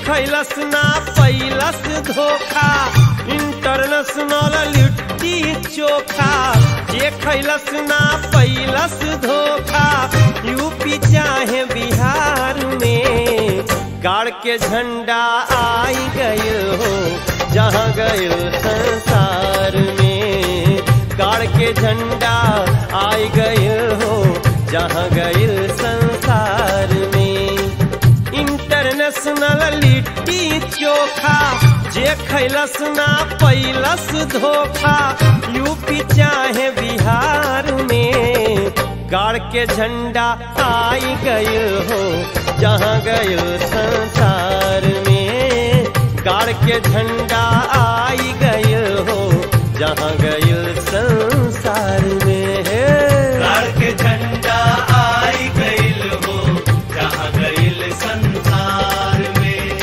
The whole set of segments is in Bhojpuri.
खैलस ना पैलस धोखा इंटरनेशनल लिट्टी चोखा जे खैलस ना पैलस धोखा यूपी चाहे बिहार में गाड़ के झंडा आई गए हो जहाँ गए संसार में गाड़ के झंडा आई गए हो जहाँ गए संसार में इंटरनेशनल लिट्टी चोखा जे खैलस ना पैलस धोखा यूपी चाहे बिहार में गाड़ के झंडा आई गए हो जहाँ गए संसार में गाड़ के झंडा आई गए हो जहाँ गए संसार में गाड़ के झंडा आई गइल हो जहाँ गइल संसार में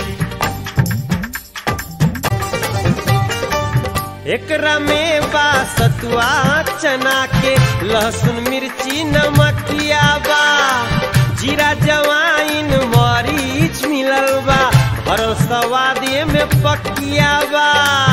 एकरा में बा सतुआ चना के लहसुन मिर्ची नमकिया बा जीरा जवाइन मरीच मिलल बा भरल सवादे में पकिया बा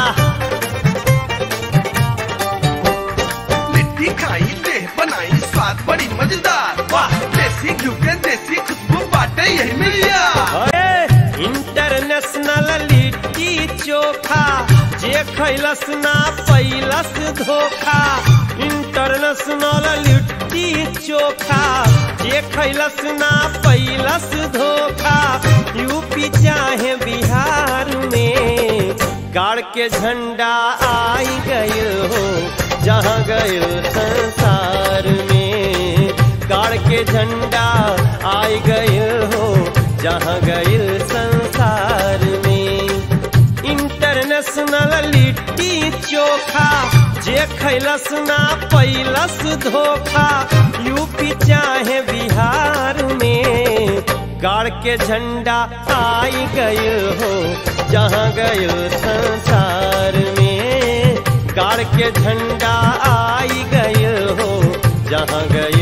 लिट्टी खाई देह बनाई स्वाद बड़ी मजेदार वाह देसी घी के देसी खुशबू बाटे यही मिलिया अरे इंटरनेशनल लिट्टी चोखा जे खैलस ना पैलस धोखा इंटरनेशनल लिट्टी चोखा जे खैलस ना पैलस धोखा यूपी चाहे बिहार में गाड़ के झंडा आई गए हो जहाँ गए संसार में गाड़ के झंडा आई गए हो जहाँ गए संसार में इंटरनेशनल लिट्टी चोखा जे खैलस ना पैलस धोखा यूपी चाहे बिहार में गाड़ के झंडा आई गए हो जहाँ गए संसार में गाड़ के झंडा आई गए हो जहाँ गए